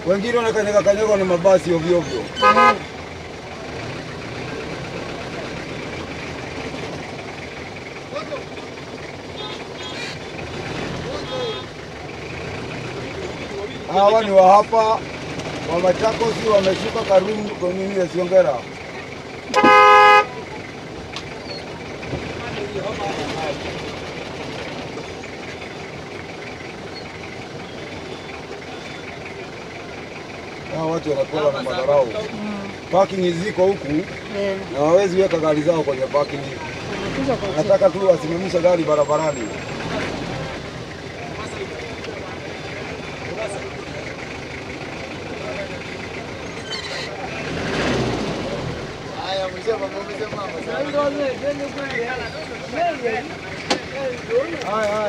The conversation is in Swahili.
wengine wanakanyaga kanyaga na mabasi ovyo ovyo. Hawa ni wa hapa wa Machakos, wameshuka Karume kwa nini ya Siongera. Hawa watu wanakuwa na madharau. Parking ziko huku Eh, na hawawezi weka gari zao kwenye parking. wanakuja kwa chini. Nataka tu wasimamisha gari barabarani. Haya,